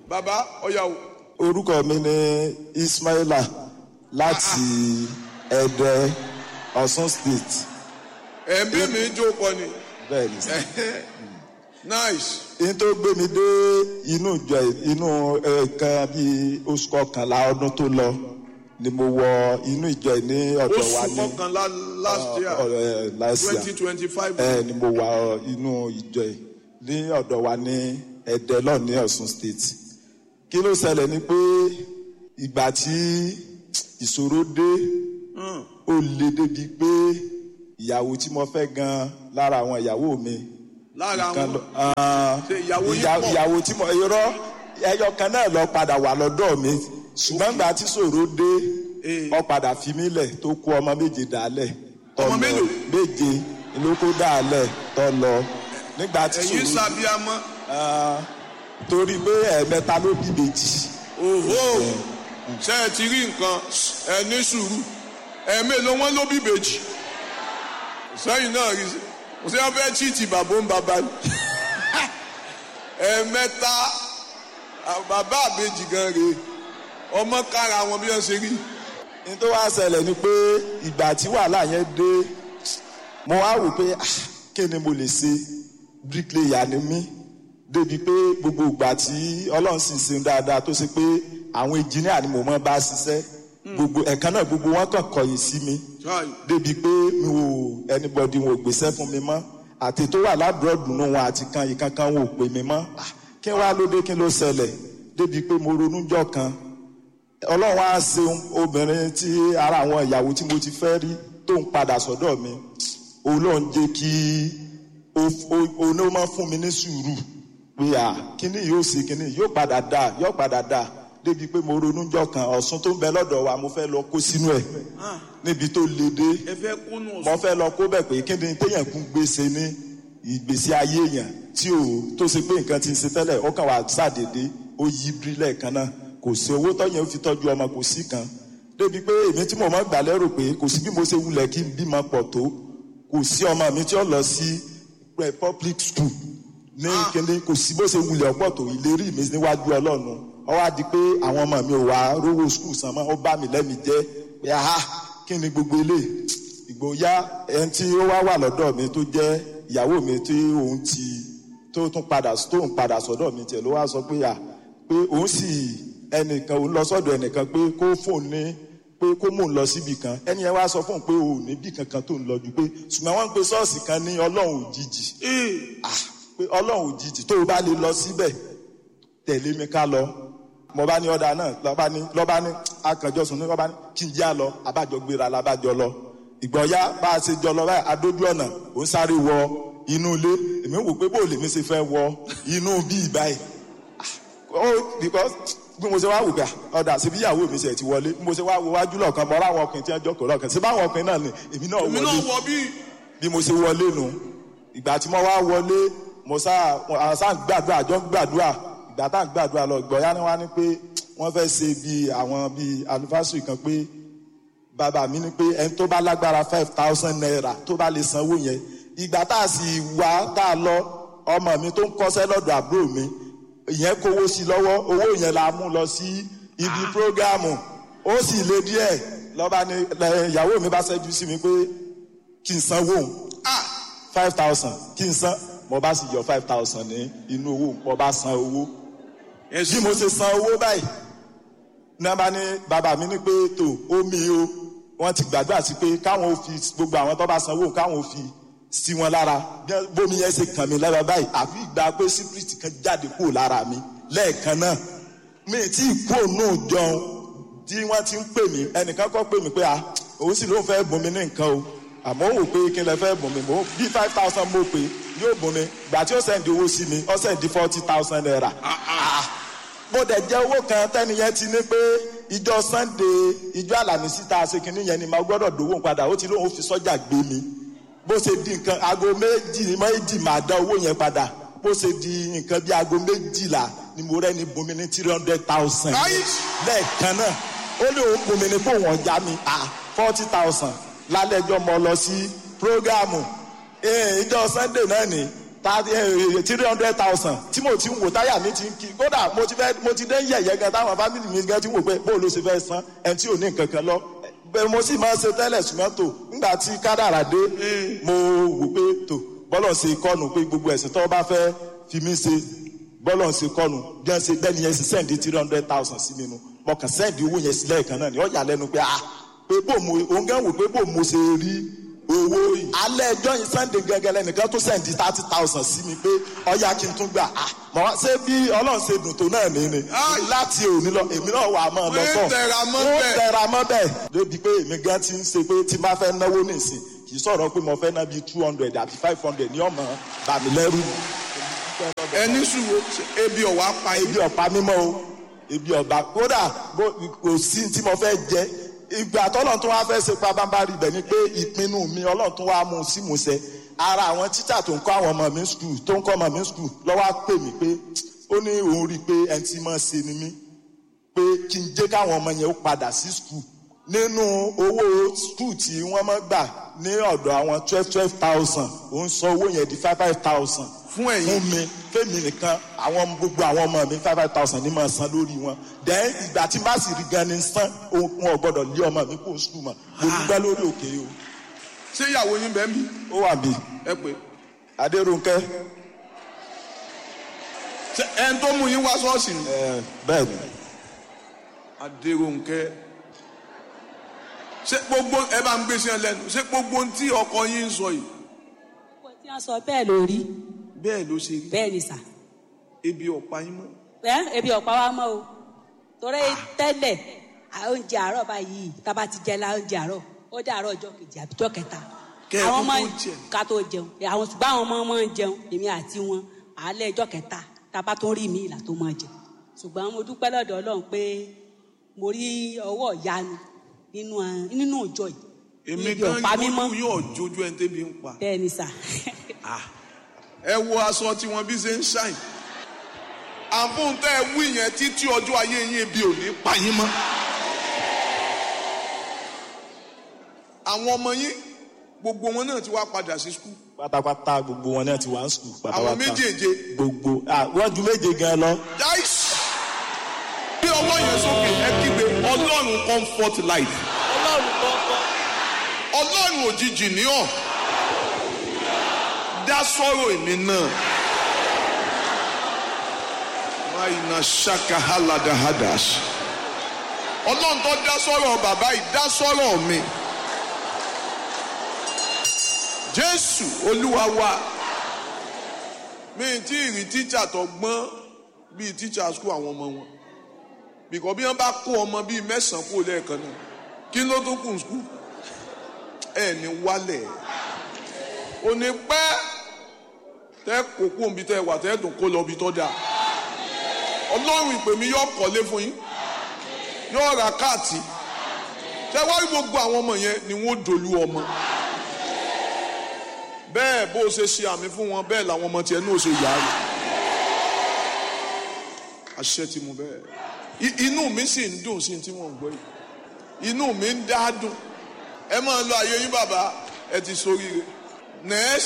bàbá ọ̀yà o. orúkọ mi ni ismaila láti ẹdẹ ọ̀ṣun state ẹ̀mí mi jó pọ̀ ni. bẹ́ẹ̀ ni sir. nice. n tó gbé mi dé inú ìjọ inú ẹ̀ẹ̀kan bíi oṣù kọkànlá ọdún tó lọ ni mo wọ inú ìjọ yìí ní ọ̀dọ̀ wa oṣù ní kọkànlá last year ọ̀rẹ́ last year twenty twenty five. ẹ ni mo wà ọ, inú ìjọ yìí ní ọ̀dọ̀ wa ní ẹ̀dẹ́ lọ ní ọ̀ṣun state kí ló ṣẹlẹ̀ ni pé ìgbà tí ìṣòro dé ó le débi pé ìyàwó tí mo fẹ́ gan lára àwọn ìyàwó mi lára kan àwọn lọ- ah, Ṣé ìyàwó yín ìyà- pọ̀? ìyàwó tí mo irọ́ ẹyọ kan náà lọ padà wà lọ́dọ̀ mi ṣùgbọ́n ìgbà tí ìṣòro dé Eh. ó padà fi mí lẹ̀ tó kó ọmọ méje dálẹ̀ tó Ọmọ lọ. mélòó? méje ló kó dálẹ̀ tó lọ nígbà tí ẹ̀yin ìṣòro sàbíamọ́ Ah, torí pé ẹ̀ẹ̀mẹta ló bí méjì òhó ṣe ẹ ti rí nǹkan ẹ ní sùúrù ẹ̀mí ló wọ́n ló bí bèjì sẹ́yìn náà rí sí kò sí wọn fẹ́ chíìtì bàbá ń bàbá ni ẹ̀ẹ̀mẹta ah, bàbá àbèjì gan rèé ọmọ kára wọn bí wọ́n ṣe rí ní tó wá ṣẹlẹ̀ ni pé ìgbà tí wàhálà yẹn dé mo wá wò pé ah, kí ni mo lè ṣe bricklayer ni mí débi pé gbogbo ìgbà tí ọlọ́run sì ṣe dáadáa tó ṣe pé àwọn engineer ni mo mọ́ bá ṣiṣẹ́ gbogbo ẹ̀kan náà gbogbo wọn kàn kọ̀yìn sí mi Chai. débi pé mi ò anybody wọn ò gbèsè fún mi mọ́ àti tó wà lábúrọ̀dù nù wọn àti kan ìkankan wọn ò pè mí mọ́ Ah, kí wàá ló dé kí ló ṣẹlẹ̀ débi pé mo ronú jọ́ kan ọlọ́run á ṣeun obìnrin tí ara àwọn ìyàwó tí mo ti fẹ́ rí tó ń padà sọ́dọ̀ mi òun ló ń jẹ́ kí òun ló máa fún mi ní sùúrù pé à kíní yóò ṣe kíní yóò padà dà yóò padà dà débi pé mo ronú jọ kan ọ̀sùn tó ń bẹ lọ́dọ̀ wa mo fẹ́ lọ kó sínú ẹ̀ níbi tó le dé ẹ fẹ́ kúnnù mo fẹ́ lọ kó bẹ̀ pé kí ni téèyàn kún gbèsè ní ìgbésí ayé yẹn tí ò tó ṣe pé nǹkan ti ń ṣe tẹ́lẹ̀ ó kàn wá ṣàdédé ó yí bírílẹ̀ kan náà kò sí owó tọ́yẹ̀ ó fi tọ́jú ọmọ kò sí kan débi pé èmi tí mo máa gbà lérò pé kò sí bí mo ṣe wulẹ̀ kí n bímọ pọ̀ tó kò sí ọmọ mi tí ó lọ sí eh, public school ní kíni kò sí bó ṣe wulẹ̀ ọ̀pọ̀ tó ìlérí mi níwájú ọlọ́run ó wá di pé àwọn ọmọ mi ò wá rówó school san mọ́ ó bá mi lẹ́mi jẹ́ pé aha kí ni gbogbo eléyìí ìgbóyà ẹni tí ó wá wà lọ́dọ̀ mi tó jẹ́ ìyàwó mi tí òun ti tó tún padà tó ń padà sọ́dọ̀ mi tiẹ̀ ló wá sọ pé à pé òun sì ẹnìkan òun lọ sọ́dọ̀ ẹnìkan pé kó fóun ní pé kó mò ń lọ síbì kan ẹni yẹn wá sọ fóun pé òun níbì kankan tó ń lọ ju pé ṣùgbọ́n wọ́n ń pe ṣọ́ọ̀ṣì kan ní ọlọ́run òjijì ah pé ọlọ́run òjijì tó o bá lè lọ síbẹ̀ tẹ̀lé mi ká lọ mo bá ní ọ̀dà náà lọ́ba ní lọ́ba ní akànjọ́sùn ní lọ́ba ní kí n já lọ abájọ gbéra labájọ lọ ìgbọ̀nyá bá a ṣe jọ lọ báyìí adójú ọ̀nà ò ń sáré wọ inú ilé èmi wò pé bóòlù mi ṣe fẹ́ wọ inú bíi báyìí ó because bí mo ṣe wá wò gbà ọ̀dà síbi ìyàwó mi ṣe ti wọlé bí mo ṣe wá wo wájú lọ́ọ̀kan mọ́ra àwọn ọkùnrin tí wọ́n jókòó lọ́ọ̀kan síbi àwọn ọkùnrin náà ni èmi náà èmi wọlé náà wọ bí bí mo ṣe wọlé nu ìgbà tí mo wá wọlé mo sá àwọn sá ń gbàdúrà jọ ń gbàdúrà ìgbà tá à ń gbàdúrà lọ ìgbọ̀nyá ni wọ́n á ní pé wọ́n fẹ́ ṣe bíi àwọn bíi anniversary kan pé bàbá mi ní pé ẹni tó bá lágbára five thousand naira tó bá lè sanwó yẹn ìgbà tá a sì wá tá a lọ ọmọ mi tó ń kọ́ṣẹ́ lọ́dọ̀ àbúrò mi ìyẹn kówó sí lọ́wọ́ owó yẹn la mú lọ sí ibi prógámù ó sì le díẹ̀ lọ́ba ni lẹ- ìyàwó mi bá ṣẹ́jú sí mi pé kí n sanwó òun five thousand kí n san mo bá sì yọ five thousand ní inú owó mo bá san owó bí mo ṣe san owó báyìí nàbà ní bàbá mi ní pé tó omi o wọ́n ti gbàdúrà sí pé káwọn ò fi gbogbo àwọn tó bá sanwó káwọn ò fi sí wọn lára bí bómi yẹn ṣe kàn mí lára báyìí àfi ìgbà pé sípírìtì kan jáde kúrò lára mi lẹ́ẹ̀kan náà mi tí kú òun jọun tí wọ́n ti ń pè mí ẹnìkan kọ́ pè mí pé ah òun sì ló ń fẹ́ bùn mí ní nǹkan o àmọ́ wò pé kí n lè fẹ́ bùn mí mo bí five thousand mo pè yóò bùn mí gbà tí ó sẹ́ndì owó sí mi ó sẹ́ndì forty thousand naira mo dẹ̀ jẹ́ owó kan tẹ́niyẹn ti ní pé ìjọ sunday ìjọ àlàmísì tá a ṣe kínní yẹn ni màá gbọ́dọ̀ dòwó padà ó ti lóun fi sọ́jà gbé mi bó ṣe di nǹkan aago méjì méjì máa dá owó yẹn padà bó ṣe di nǹkan bí aago méjìlá ni mo rẹ́ ni bomi ní three hundred thousand lẹ́ẹ̀kan náà ó ní òun bomi ní kó wọ́n já mi ah forty thousand lálẹ́jọ́ mo lọ sí prógámù ìjọ sunday náà ni three hundred thousand tí mo ti ń wò táyà mi ti ń kí kódà mo ti fẹ́ mo ti dé yẹ̀yẹ́ gan táwọn fámìlì mi gan ti wò pé bó ló ṣe fẹ́ san ẹni tí ò ní nǹkan kan lọ bẹ́ẹ̀ mo sì máa ń ṣe tẹ́lẹ̀ ṣùgbọ́n tó nígbà tí kádàrà dé mo wò pé tó bọ́lọ̀ ṣe kọ́nu pé gbogbo ẹ̀sìn tó bá fẹ́ fi mí ṣe bọ́lọ̀ ṣe kọ́nu bí wọ́n ṣe bẹ́ẹ̀ ni yẹn ṣe sẹ́ǹdì three hundred thousand sí mi nu mo kàn sẹ́ǹdì owó yẹn sílẹ̀ kan náà ni ó yà lẹ́nu pé ah pé bò mo òun gan wò pé bò mo ṣe rí owó yìí alẹ́ ẹjọ́ yìí sunday gẹ́gẹ́ lẹ́nìkan tó sẹ́ǹdì thirty thousand sí mi pé ọ̀yà kí n tún gbà ah mọ̀ wá ṣé bí ọlọ́run ṣe dùn tó náà ní ni láti òní lọ èmi náà wà á mọ̀ lọ sọ Ó tẹra mọ́ ó bẹ́ẹ̀. tẹra mọ́ bẹ́ẹ̀ débi pé èmi gan ti ń ṣe pé tí n bá fẹ́ náwó nìsín kì í sọ̀rọ̀ pé mo fẹ́ ná bíi two hundred àbí five hundred ní ọmọ bàmí lẹ́rù ẹni sùúrù ebi ọ̀wá pa ebi ebi ọ̀pá mímọ́ o ebi ọ̀bà kódà bó- kò sí tí mo fẹ́ jẹ ìgbà tọ́lọ̀ tó wá fẹ́ ṣe pabambari bẹ̀ ni pé ìpinnu mi ọlọ́run tó wá mú un sí musẹ̀ ara àwọn tíṣà tó ń kọ́ àwọn ọmọ mi skul tó ń kọ́ ọmọ mi skul lọ́wọ́ á pè mí pé ó ní òun rí i pé ẹni tí mo ṣe ni mí pé kí n jẹ́ káwọn ọmọ yẹn ó padà sí skul nínú owó skul tí wọ́n máa gbà ní ọ̀dọ̀ àwọn twelve twelve thousand òun sọ owó yẹn di five five thousand Fún ẹ̀yin? fún mi fẹ́mi nìkan àwọn gbogbo àwọn ọmọ mi five five thousand ní máa san lórí wọn then ìgbà tí n bá sì rí gan ni san òun ò gbọ́dọ̀ lé ọmọ mi kó skul mọ́ mo dúpẹ́ lórí òkè o ṣé ìyàwó yín bẹ́ẹ̀ mi ó wà bí ẹ pé adéròǹkẹ́ ṣé ẹni tó mú yín wá ṣọ́ọ̀ṣì ni. ẹ bẹ́ẹ̀ ni Adérónkẹ́ ṣé gbogbo ẹ bá ń gbé sí ẹ lẹ́nu ṣé gbogbo ohun tí ọkọ yín ń sọ yìí Gbogbo tí wọ́n sọ bẹ́ẹ̀ ló rí bẹ́ẹ̀ ló ṣe rí bẹ́ẹ̀ ni sà. ebi ọ̀pá yín mọ́ ẹ ebi ọ̀pá wa mọ́ o torí tẹ́lẹ̀ à- oúnjẹ àárọ̀ báyìí tába ti jẹ la oúnjẹ àárọ̀ ó dé àárọ̀ ọjọ́ kejì àbí ọjọ́ kẹta. Kẹ́ ẹ àwọn tó ọmọ tó jẹ. ká tó jẹun àwọn ṣùgbọ́n àwọn ọmọ máa ń jẹun èmi àti wọn àálẹ̀ ọjọ́ kẹta tába tó rí mi ìlà tó máa jẹ ṣùgbọ́n mo dúpẹ́ lọ́dọ̀ Ọlọ́run pé mo rí ọwọ́ ìyanu nínú ẹ- nínú ìjọ yìí èmi Ibi gan ọ̀pá mímọ́ yóò yóò jójú ẹni tẹ́bi ń pa bẹ́ẹ̀ ni sà ẹ wo aṣọ tí wọn bí ṣe ń ṣàìn àfún tẹ ẹ wí yẹn títí ọjọ́ ayé yín ebi ò ní pa yín mọ́ àwọn ọmọ yín gbogbo wọn náà ti wá padà sí skul pátápátá gbogbo wọn náà ti wá ń skul pátápátá àwọn méjèèje gbogbo ah wọ́n ju méje gan lọ. dáìsì bí ọwọ́ yẹn sókè ẹ kígbe ọlọ́run comfort life ọlọ́run òjijì ní ọ̀ dá sọ́rọ̀ èmi náà máyìnà ṣaka haladahadas ọlọ́run tó dá sọ́rọ̀ bàbá yìí dá sọ́rọ̀ mi jésù olúwa wa mi tí ì rí tíjà tó gbọ́n bíi tíjà skul àwọn ọmọ wọn bìkọ́ bí wọ́n bá kó ọmọ bíi mẹ́sàn-án kó lẹ́ẹ̀kan náà kí ló tó kù skul ẹ̀ ní wálẹ̀ ò ní pẹ́ tẹ́ kókó nbí tẹ́ wà tẹ́ dùn kó lọ bí tọ́ da ọlọ́run ìpè mi yóò kọ́lé fún yín yóò ra káàtì tẹ́ wá rí gbogbo àwọn ọmọ yẹn ni wọ́n dolú ọmọ bẹ́ẹ̀ bó o ṣe ṣe àmì fún wọn bẹ́ẹ̀ làwọn ọmọ tiẹ̀ náà ṣe yà á rẹ̀ àṣẹ tí mo bẹ́ẹ̀ I- inú mi sì ń dùn sí tí wọ́n ń gbọ́ yìí inú mi ń dá dùn ẹ máa lọ àyè yín bàbá ẹ ti sóríire next